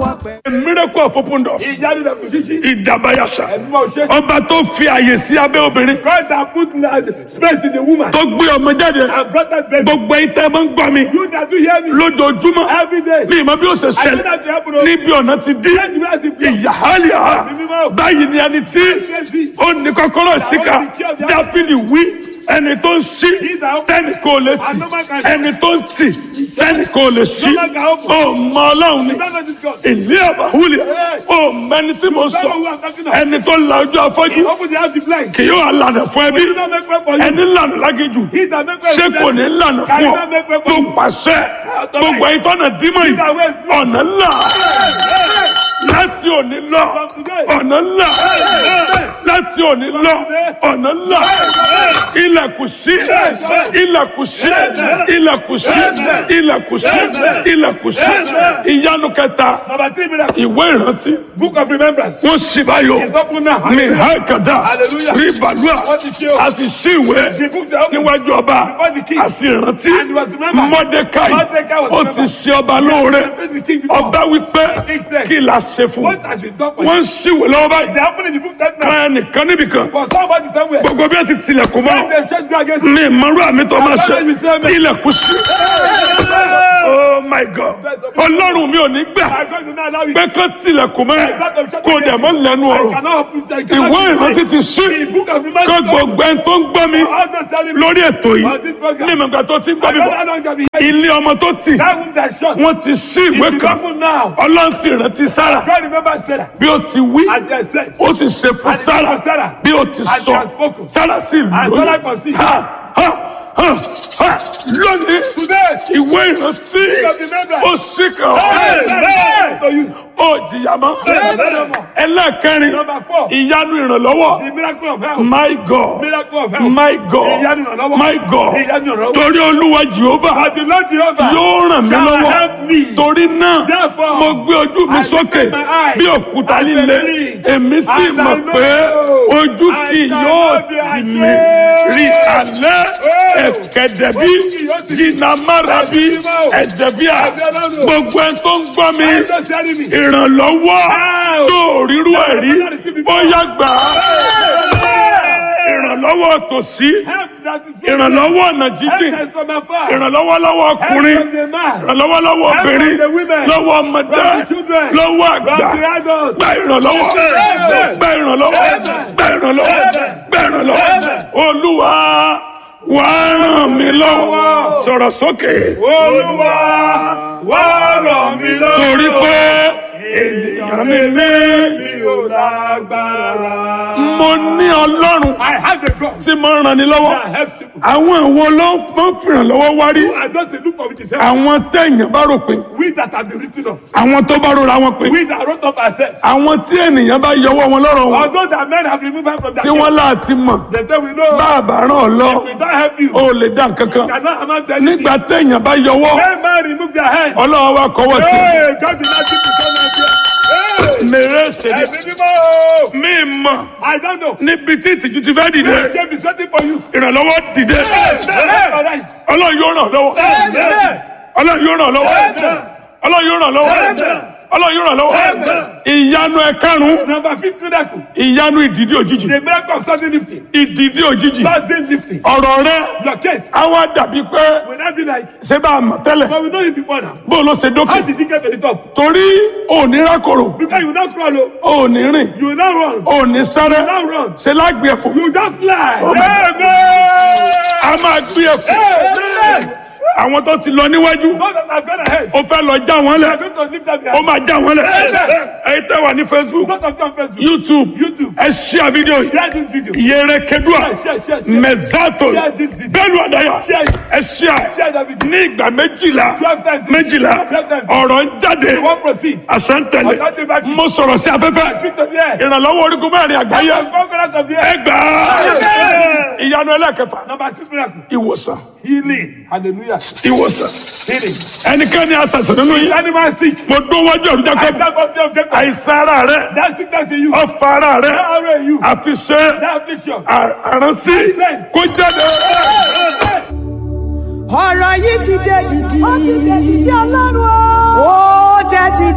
wà pẹ́. A miracle of open doors. ìyanu rẹ̀ kò ṣíṣí. Ìdàbàyàṣà. ẹ̀mí máa ṣe. Ọba tó fi àyè sí abẹ́ obìnrin. God that put uh, space in the woman. Tó gbé ọmọ jáde. and brought that baby. Gbogbo ẹ̀yin tẹ́ ẹ máa ń gbọ́ mi. you that do hear me. Lójoojúmọ́. every day. Mi ìmọ̀ bí ó ṣe I know ṣẹlẹ̀. that you happen. o. Níbi ọ̀nà ti dí. Let me ask you, please. Ìyáhálíà. Báyìí ni ẹni tí ó ní kọ́kọ́rọ́ síkà. Dáfídì wí ẹni tó ń ṣí tẹ́nì kò lè tì. Ẹni tó ń tì tẹ́nì kò lè ṣí. Ó mọ Ọlọ́run ni. You don't know this God. Ìlú àbáwúlẹ̀. Ó mẹni tí mo You don't know sọ. who I'm talking of. Ẹni tó la ojú afọ́jú. Open the house the blind. Kì yóò lànà fún ẹbí. You don't make way for you. Ẹni lànà lágéjù. He that make way Ṣé for kò you. ní lànà Can fún you ọ? not make way for Tó you. pàṣẹ. Gbogbo ẹ̀yin tọ́nà dímọ̀ yìí. Ọ̀nà ńlá. Láti òní lọ. Ọ̀nà ńlá. Láti òní lọ. Ọ̀nà ńlá. Ilẹ̀kùn sí. Ilẹ̀kùn sí. Ilẹ̀kùn sí. Ilẹ̀kùn sí. Ilẹ̀kùn sí. Ìyanu kẹta. Number three miracle. Ìwé ìrántí. Book of remembrance. Wọ́n sì báyọ̀. It's open now. Mi ha kàdá. Hallelujah. Rí bàlúà. Wọ́n ti ṣe o. A sì ṣí ìwé The books are open. níwájú ọba. Before the king. A sì rántí. And he was remembered. Mọ́dékáì. Mordecai was Ó remembered. ti ṣe ọba lóore. The king before. Ọba wípé King said, kí la ṣe fún. What has been done for Wọ́n you? ń ṣíwèé lọ́wọ́ báyìí. They happen in the book right now. Kan ẹnìkan níbìkan. For somebody somewhere. Gbogbo bí wọ́n ti tilẹ̀kùn When mọ́. they shut you against Mi ìmọ̀rú àmì tó máa ṣe. Àbájáde mi sẹ́mi. Ilẹ̀kùn sí. Oh my God. Ọlọ́run mi ò ní gbà I'm going to now allow you. pé kán tilẹ̀kùn mọ́. God of shut Kó dẹ̀ mọ́ lẹ́nu I ọ̀rọ̀. cannot open I cannot Ìwé open ìrántí it. ti ṣí. The book of Kó remembrance. gbogbo ẹni tó ń gbọ́ mi I'll just tell you. lórí ètò yìí. On this program. Ní ìmọ̀gbà tó ti ń gbọ́ I mi don't know bọ̀. how long shall be here. Ilé ọmọ tó tì. That room that shut. Wọ́n ti ṣí ìwé It is kan. open now. Ọlọ́run sì rántí Sára. God remember Sarah. Bí ó ti wí. As they said. Ó sì ṣe fún And it Sára. was Sarah. Bí ó ti And sọ. they have spoken. Sára sì And Sarah lóyún. conceived. Ha ha ha ha lónìí. Today. Ìwé ìrántí. of remembrance. Ó sì kàn. Hey, to you. Ó jìyà mọ́. Hey. Ẹlẹ́ẹ̀kẹrin. Number four. Ìyanu ìrànlọ́wọ́. The miracle of health. My God. Miracle of health. My God. Ìyanu ìrànlọ́wọ́. My God. Ìyanu ìrànlọ́wọ́. Torí Olúwa Jehova But the Lord Jehovah yóò ràn mí shall lọ́wọ́. help me. Torí náà, Therefore, mo gbé ojú mi I sókè lift my eyes bí òkúta and líle. believe. Èmi sì And mọ̀ I know pé ojú I kì shall yóò not be tì ashamed. mí. Rí alẹ́ ẹ̀kẹ́dẹ̀bí Ojú kì yóò tì mí. jìnnàmárabi Ẹ̀sìn mọ́. ẹ̀dẹ̀bíà. Ẹ̀dẹ̀ Ọlọ́run. Gbogbo ẹni tó ń gbọ́ mi. I'm just telling me. Ìrànlọ́wọ́ Help. tó rírú ẹ̀ rí. Bóyá gbà á. Ìrànlọ́wọ́ tòsí. Help that is from Ìrànlọ́wọ́ ọ̀nà Help jíjìn. that is from afar. Ìrànlọ́wọ́ lọ́wọ́ Help ọkùnrin. from the man. Ìrànlọ́wọ́ lọ́wọ́ Help from obìnrin. the women. Lọ́wọ́ ọmọdé. From the children. Lọ́wọ́ From àgbà. the adults. Gba ìrànlọ́wọ́. Amen. Gba ìrànlọ́wọ́. Amen. Gba ìrànlọ́wọ́. Amen. Gba ìrànlọ́wọ́. Olúwa wà á ràn mí lọ́wọ́. Sọ̀rọ̀ sókè. Olúwa wá ràn mí lọ́wọ́. Torí pé ènìyàn mi ní. mi ò lágbára. Mo ní Ọlọ́run I have a God tí mo ń ràn ní lọ́wọ́. that helps people. Àwọn ìwo ló máa ń fìrànlọ́wọ́ wárí. I just a look of it is help. Àwọn téèyàn bá rò pé. We that have been written of. Àwọn tó bá rora wọn pé. We that wrote up ourselves. Àwọn tí ènìyàn bá yọwọ́ wọn lọ́rọ̀ wọn. Although that men have removed us from that Tí wọ́n láti mọ̀. they say we know Bá a bá ràn ọ́ lọ. we don't help you. O lè dá nǹkan kan. cannot amount to anything. Nígbà téèyàn bá yọwọ́. When man remove their hand. Ọlọ́run wa kọ́wọ́ tì. Hey, God did not give you so much. Hey, Mèrè ṣèlè. ẹ̀mí mímọ́. Mi mọ̀ I don't know. níbi tí ìtìjú ti fẹ́ dìde. Shame is waiting for you. Ìrànlọ́wọ́ dìde. Hey, Ọlọ́run yóò ràn ọ́ lọ́wọ́. hey, Ọlọ́run yóò ràn ọ́ lọ́wọ́. Ọlọ́run yóò ràn ọ́ lọ́wọ́. Ọlọ́run yóò ràn ọ́ lọ́wọ́. Ìyanu ẹ̀karùn-ún. Number fifth miracle. Ìyanu ìdìdí òjijì. The miracle of sudden lifting. Ìdìdí òjijì. Sudden lifting. Ọ̀rọ̀ rẹ. Your case Àwọn dàbí pé will not be like, ṣé bá a mọ̀ tẹ́lẹ̀. but we know you before now. Bó o lọ ṣe How dókè. did you get to the top? Torí òní rákòrò. Because you will not crawl, oh. Òní rìn. you will not run, Òní sáré. you will not run. Ṣé lágbè ẹ̀fọ́. You just fly. Oh my Amen. A máa gbé ẹ̀fọ́. Amen. Àwọn tó ti lọ níwájú. Those that have gone ahead, Ó fẹ́ lọ já wọn they are lẹ̀. going to lift up their Ó máa já wọn lẹ̀. Amen. Ẹ̀yin tẹ́ wà ní Facebook, Those of you on Facebook, YouTube, YouTube, ẹ ṣíà fídíò yìí. share this video. Yẹrẹ Kedua, Share, share, share, share. Mẹ̀zátò, Share this video. Bẹ́ẹ̀ni Àdáyà, Share it. ẹ ṣíà Share that video. ní ìgbà méjìlá. Twelve times. Méjìlá, Twelve times. ọ̀rọ̀ ń jáde. You won't proceed. Àṣà ń tẹ̀lé. Ọ̀gá dé bá- Mo sọ̀rọ̀ sí afẹ́fẹ́. Speak to the air. Ìrànlọ́wọ́ orígun mẹ́rin àgbáyé. Conquerors of the air. Ẹ gbà á. Ìyanu ẹlẹ́kẹfà. Number six miracle. Ìwòsàn. Healing. Hallelujah. Ìwòsàn. Healing. Ẹnikẹ́ni àṣàṣàn nínú yìí. Animal sick. Mo dún wájú ọ̀rùn I Jacob. stand up the objective. Àìsàn ara rẹ̀. That sickness in you. Ọ̀fà ara That rẹ̀. arrow in you. Àfi ṣe That affliction. àránsí. Kó jáde. ọ̀rọ̀ yìí ti dé dìdì. ó ti dé dìdì ọlọ́run o. ó dé ti